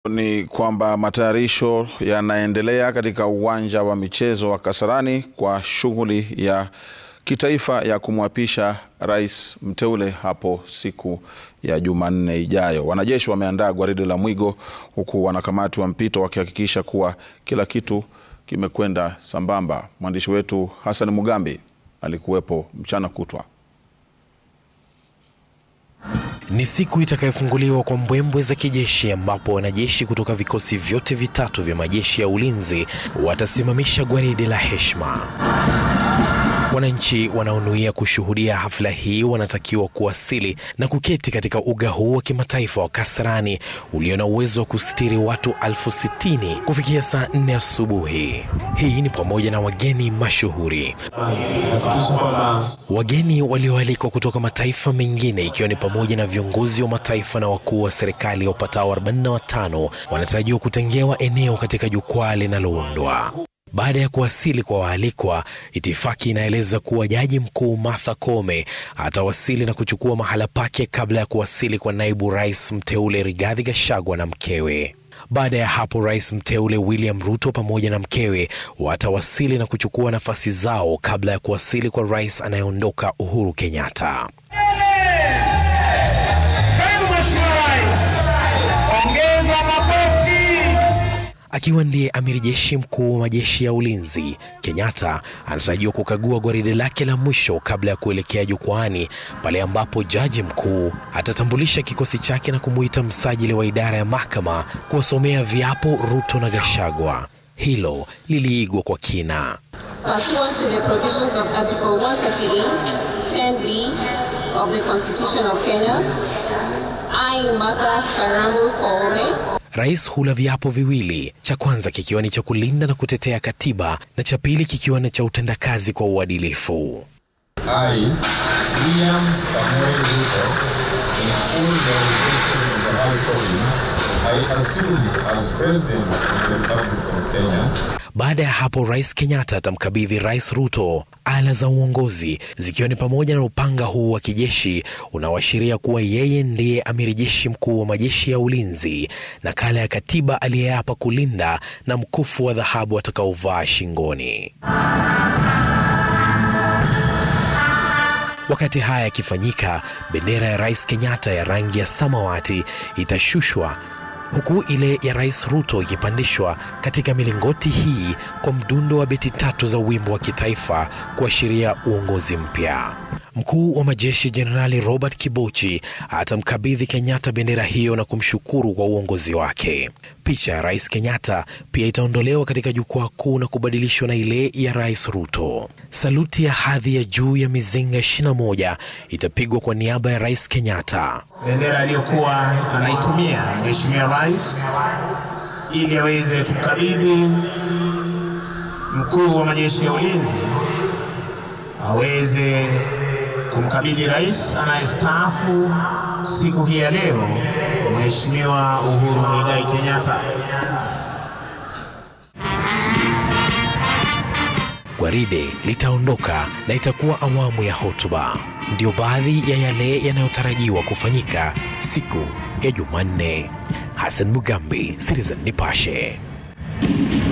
Ni kwamba matayarisho yanaendelea katika uwanja wa michezo wa Kasarani kwa shughuli ya kitaifa ya kumwapisha rais mteule hapo siku ya Jumanne ijayo. Wanajeshi wameandaa gwaride la mwigo huku wanakamati wa mpito wakihakikisha kuwa kila kitu kimekwenda sambamba. Mwandishi wetu Hassan Mugambi alikuwepo mchana kutwa. Ni siku itakayofunguliwa kwa mbwembwe za kijeshi ambapo wanajeshi kutoka vikosi vyote vitatu vya majeshi ya ulinzi watasimamisha gwaride la heshima. Wananchi wanaonuia kushuhudia hafla hii wanatakiwa kuwasili na kuketi katika uga huu wa kimataifa wa Kasarani ulio na uwezo wa kustiri watu elfu sitini kufikia saa nne asubuhi. Hii ni pamoja na wageni mashuhuri, wageni walioalikwa kutoka mataifa mengine, ikiwa ni pamoja na viongozi wa mataifa na wakuu wa serikali wapatao 45 wanatarajiwa kutengewa eneo katika jukwaa linaloundwa. Baada ya kuwasili kwa waalikwa, itifaki inaeleza kuwa jaji mkuu Martha Koome atawasili na kuchukua mahala pake kabla ya kuwasili kwa naibu rais mteule Rigathi Gachagua na mkewe. Baada ya hapo, rais mteule William Ruto pamoja na mkewe watawasili na kuchukua nafasi zao kabla ya kuwasili kwa rais anayeondoka Uhuru Kenyatta. Akiwa ndiye amiri jeshi mkuu wa majeshi ya ulinzi, Kenyatta anatarajiwa kukagua gwaride lake la mwisho kabla ya kuelekea jukwaani, pale ambapo jaji mkuu atatambulisha kikosi chake na kumuita msajili wa idara ya mahakama kuwasomea viapo Ruto na Gachagua. Hilo liliigwa kwa kina. Pursuant to the provisions of Article 138, 10b of the Constitution of Kenya, I, Martha Karambu Koome, Rais hula viapo viwili, cha kwanza kikiwa ni cha kulinda na kutetea katiba na cha pili kikiwa ni cha utendakazi kwa uadilifu. I, William Samuel Ruto, in full derogation of the High Court, I assume as President of the Republic of Kenya. Baada ya hapo, Rais Kenyatta atamkabidhi Rais Ruto ala za uongozi zikiwa ni pamoja na upanga huu wa kijeshi unaoashiria kuwa yeye ndiye amiri jeshi mkuu wa majeshi ya ulinzi, nakala ya katiba aliyeapa kulinda na mkufu wa dhahabu atakaovaa shingoni. Wakati haya yakifanyika, bendera ya Rais Kenyatta ya rangi ya samawati itashushwa huku ile ya Rais Ruto ikipandishwa katika milingoti hii kwa mdundo wa beti tatu za wimbo wa kitaifa kuashiria uongozi mpya. Mkuu wa majeshi Jenerali Robert Kibochi atamkabidhi Kenyatta bendera hiyo na kumshukuru kwa uongozi wake. Picha ya Rais Kenyatta pia itaondolewa katika jukwaa kuu na kubadilishwa na ile ya Rais Ruto. Saluti ya hadhi ya juu ya mizinga 21 itapigwa kwa niaba ya Rais Kenyatta. bendera aliyokuwa anaitumia Mheshimiwa Rais ili aweze kumkabidhi mkuu wa majeshi ya ulinzi aweze kumkabidhi rais anayestaafu siku hii ya leo, Mheshimiwa Uhuru Muigai Kenyatta. Gwaride litaondoka na itakuwa awamu ya hotuba. Ndiyo baadhi ya yale yanayotarajiwa kufanyika siku ya Jumanne. Hassan Mugambi, Citizen Nipashe.